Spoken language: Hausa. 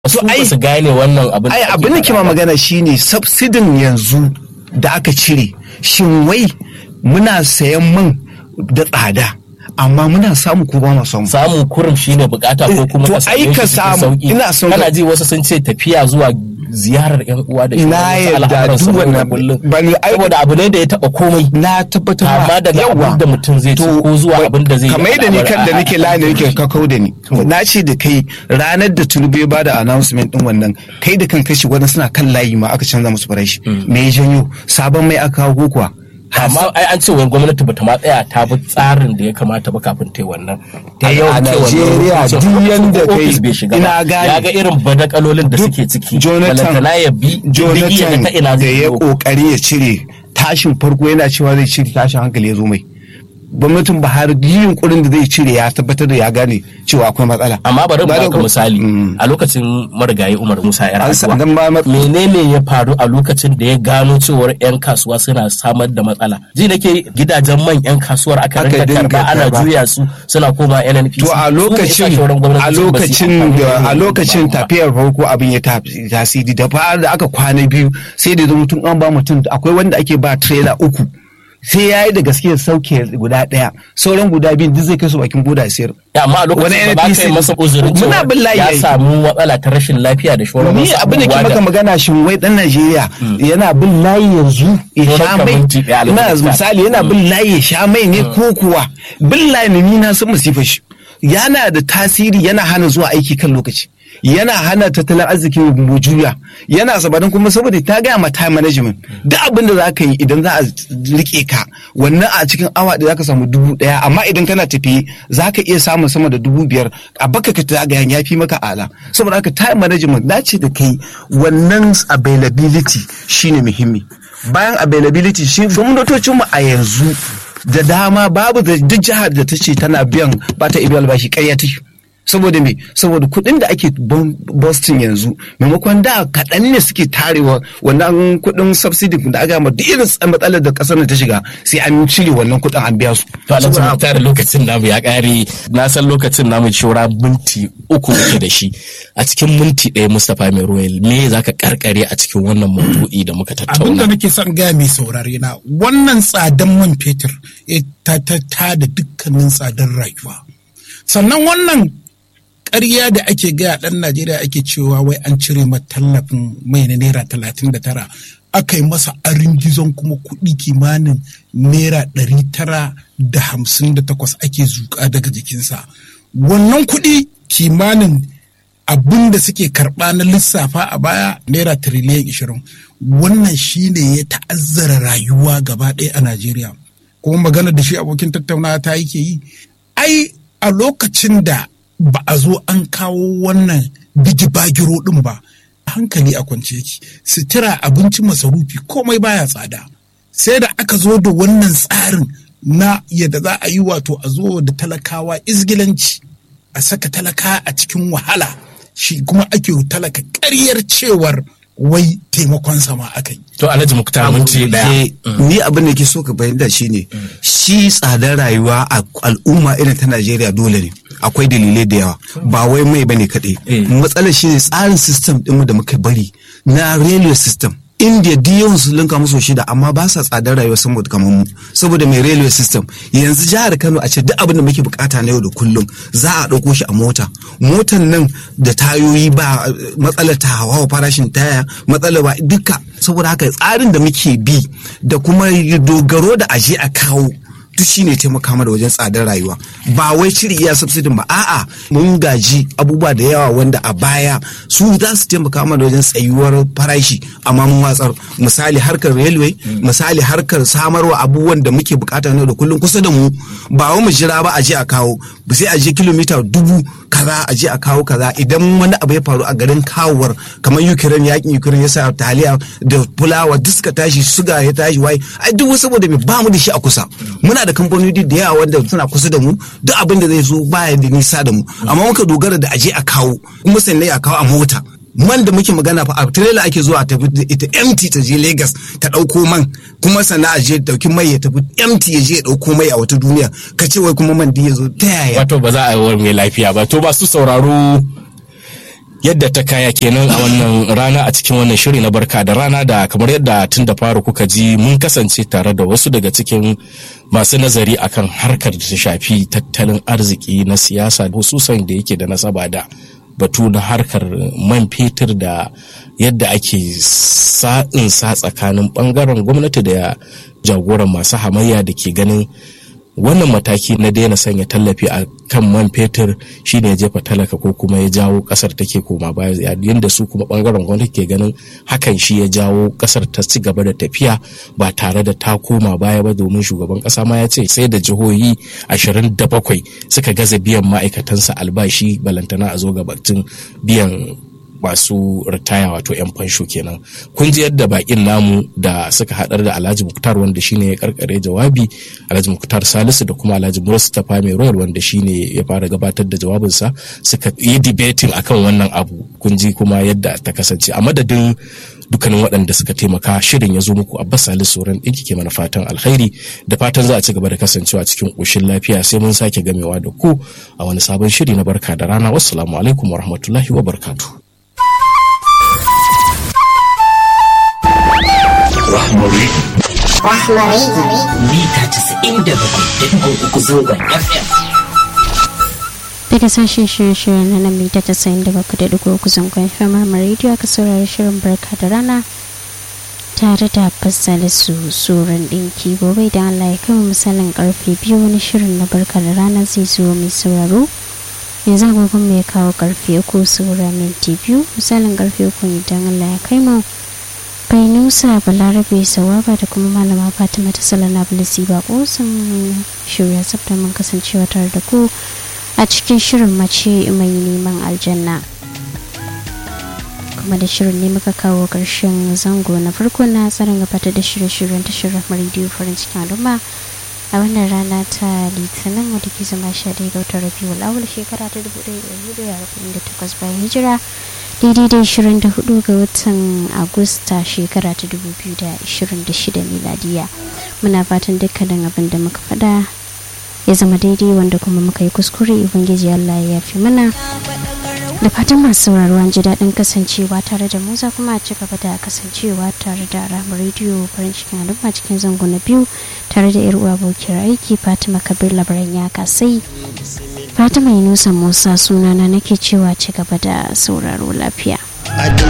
su ba su gane wannan abin ai abin da ke ma magana shine subsidin yanzu da aka cire shin wai muna sayan man da tsada amma muna samu ko ba mu samu samun kurum shine bukata ko kuma To, ka same ai shi ka cikin samu, sauki. ina son kana ka- ji wasu sun ce tafiya zuwa ziyarar yan uwa da Ina wasu yarda al'amuran duk su yau da wannan- kullum. ba ni- ai- saboda abu ne da ya taba komai na tabbatar ma Kama daga yawa. abin da mutum zai ci To, ko zuwa ba- abin da zai yi kamar da ni a- kan da a- nake a- lani nake kakau da ni na ce da kai ranar da tunubu ya bada announcement din wannan kai da kan kashi wani suna kan layi ma aka canza musu farashi me ya janyo sabon mai aka kawo ko kuwa amma ai an ce wani gwamnati bata ma tsaya ta bi tsarin da ya kamata ba kafin ta yi wannan ta A yawan Najeriya duk yanda kai- ofis bai shiga ina ba gane. ya ga irin badakalolin da suke ciki Jonathan balantana ya bi diddigi ya ga ta ina Jonathan da zai ya biyo. kokari ya cire tashin farko yana cewa zai cire tashin hankali ya zo mai gwamnatin Buhari duk yunkurin da zai cire ya tabbatar da ya gane cewa akwai matsala amma bari mu Ba da baka ku- misali Mm. a lokacin marigayi Umar Musa yar An sa- Aduwa dan ba ma- menene ya faru a lokacin da ya gano cewar yan kasuwa suna samar da matsala ji nake gidajen man yan kasuwar aka Aka rinka dinga karba ana karba. juya su suna koma NNPC To a Su ne lokacin yasa shauran a gwamnatocin ba su yi lokacin amfani da a wannan lokacin dabaru ba. tafiyar farko abin ya ta- tasiri da fara da aka kwana biyu sai da zama tun an ba mutum akwai wanda ake ba trailer uku sai ya yi da gaske sauke guda ɗaya sauran guda biyu duk zai kai su bakin boda ya sayar Ya, amma a lokacin Wani da ba ka NNPC yi masa uzurin muna cewa bin layi ya yayi. samu matsala ta rashin lafiya da shauran ni wasu abin da ke abubuwa maka magana shin wai dan Najeriya yana bin layi yanzu ya Sauran sha mai minti ɗaya ina alhamdulillah. misali yana bin layi ya sha mai ne ko kuwa bin layi ne ni na san masifar shi yana da tasiri yana hana zuwa aiki kan lokaci yana hana tattalin arzikin mu juya yana sabanin kuma saboda ta gaya ma time management duk abin da za ka yi idan za a rike ka wannan a cikin awa da za ka samu dubu ɗaya amma idan kana tafiye za ka iya samun sama da dubu biyar a baka ka ta gaya ya fi maka ala saboda haka time management na ce da kai wannan availability shine muhimmi bayan availability shi gwamnatocin mu a yanzu da dama babu da duk jihar da ta ce tana biyan ba ta ibi albashi ƙarya take saboda me saboda kuɗin da ake bon- Boston yanzu maimakon da kaɗan ne suke tarewa wannan kuɗin subsidy da aka ma duk irin matsalar da ƙasar ta shiga sai an cire wannan kuɗin an biya su To Alhaji Saboda Muktar lokacin namu ya ƙare na san lokacin namu shora minti uku muke da shi a cikin minti ɗaya Mustapha Mai Royal me za ka karkare a cikin wannan maudu'i da muka abin da tattauna. nake son gaya mai saurare na wannan tsadan man fetur ya ta ta ta da dukkanin tsadar rayuwa sannan wannan ƙarya da ake gaya ɗan najeriya ake cewa wai an cire ma tallafin mai na naira talatin da tara aka yi masa arin gizon kuma kuɗi kimanin naira ɗari tara da hamsin da takwas ake zuƙa daga jikinsa wannan kuɗi kimanin abin da suke karɓa na lissafa a baya naira tiriliyan ishirin wannan shine ya ta'azzara rayuwa gaba ɗaya a najeriya kuma magana da shi abokin tattaunawa ta yake yi ai a lokacin da ba a zo an kawo wannan bijibagiro ɗin ba hankali a kwance yake sutura abinci masarufi komai baya tsada sai da aka zo da wannan tsarin na yadda za a yi wato a zo da talakawa izgilanci a saka talaka a cikin wahala shi kuma ake talaka ƙaryar cewar wai taimakon sama aka yi. To Alhaji Muktar minti ɗaya. Eh, ni abin da ke so ka bayyana shine shi tsadar rayuwa a al'umma irin ta Najeriya dole ne akwai dalilai da yawa ba wai mai bane kaɗai Eh. matsalar shine tsarin system ɗinmu da muka bari na railway system India duk yawan su linka musu shida amma ba sa tsadar rayuwa saboda kamar mu saboda mai railway system yanzu jihar Kano a ce duk abin da muke bukata na yau da kullum za a ɗauko shi a mota motan nan da tayoyi ba eh, matsalar ta hawa farashin taya matsalar ba duka saboda haka tsarin da muke bi da kuma dogaro da aje a kawo duk shine taimaka mana wajen tsadar rayuwa ba wai cire iya subsidin ba a'a mun gaji abubuwa da yawa wanda a baya su za su taimaka mana wajen tsayuwar farashi amma mun watsar misali harkar railway misali harkar samarwa abubuwan da muke bukata na da kullum kusa da mu ba wai mu jira ba a je a kawo ba sai a je kilomita dubu kaza a je a kawo kaza idan wani abu ya faru a garin kawowar kamar Ukraine yakin Ukraine ya sa taliya da fulawa duk suka tashi suga ya tashi wai ai duk saboda me ba mu da shi a kusa muna da kamfanoni da yawa wanda suna kusa da mu duk abin da zai zo baya da nisa da mu amma muka dogara da aje a kawo kuma sannan a kawo a mota man da muke magana fa a trailer ake zuwa a tafi da ita empty ta je Lagos ta dauko man kuma sannan a je dauki mai ya tafi empty ya je ya dauko mai a wata duniya ka ce wai kuma man din ya zo ta yaya Wato ba za a yi mai lafiya ba. To masu sauraro yadda ta kaya kenan a wannan rana a cikin wannan shiri na barka da rana da kamar yadda tun da fara kuka ji mun kasance tare da wasu daga cikin masu nazari akan harkar da ta shafi tattalin arziki na siyasa hususan da yake da nasaba da batu na harkar man fetur da yadda ake sa'in sa tsakanin bangaren gwamnati da jagoran masu hamayya da ke ganin wannan mataki na daina sanya tallafi a kan man fetur shine ya jefa talaka ko kuma ya jawo kasar take koma baya yadda su kuma bangaren gwamnati ke ganin hakan shi ya jawo kasar ta ci gaba da tafiya ba tare da ta koma baya ba domin shugaban kasa ma ya ce sai da jihohi 27 suka gaza biyan ma'aikatansa albashi balantana a zo gabatin biyan masu ritaya wato 'yan fansho kenan kun ji yadda bakin namu da suka hadar da alhaji muktar wanda shine ya karkare jawabi alhaji muktar salisu da kuma alhaji mustapha mai royal wanda shine ya fara gabatar da jawabinsa suka yi debating akan wannan abu kun ji kuma yadda ta kasance a madadin dukkanin waɗanda suka taimaka shirin ya zo muku abbas salisu sauran ɗinki ke mana fatan alkhairi da fatan za a ci gaba da kasancewa cikin ƙoshin lafiya sai mun sake gamewa da ku a wani sabon shiri na barka da rana wassalamu alaikum warahmatullahi wabarakatuh Rahmari. Rahmari. Mita casa'in da bakwai da uku zangon FM. Daga sashen shirye-shiryen na nan mita tasa'in da bakwai da dugu uku zangon FM Rahma Radio aka saurari shirin barka da rana tare da fassali su tsoron ɗinki gobe da Allah ya kama misalin karfe biyu wani shirin na barka da rana zai zo mai sauraro yanzu agogon mai kawo karfe uku saura minti biyu misalin karfe uku idan Allah ya kai mu Fainusa Balarabe Sawaba da kuma Malama Fatima ta Salana Bilisi Bako sun shirya tsabta mun kasancewa tare da ku a cikin shirin mace mai neman aljanna. kuma da shirin ne muka kawo ƙarshen zango na farko na tsarin gabatar da shirye-shiryen tashar rediyo farin cikin al'umma a wannan rana ta litinin wadda ke zama sha ɗaya ga watan rabiu awal shekara ta dubu ɗaya da hudu da arba'in da takwas bayan hijira daidai da ishirin da hudu ga watan agusta shekara ta dubu biyu da ishirin da shida miladiya muna fatan dukkanin abin da muka faɗa ya zama daidai wanda kuma muka yi kuskure ubangiji allah ya yafi mana da fatan masu sauraro an ji daɗin kasancewa tare da mu za kuma ci gaba da kasancewa tare da ramar rediyo farin cikin al'umma cikin zango na biyu tare da yar uwa abokiyar aiki fatima kabir labaran ya kasai fatima yunusa musa sunana nake cewa ci gaba da sauraro lafiya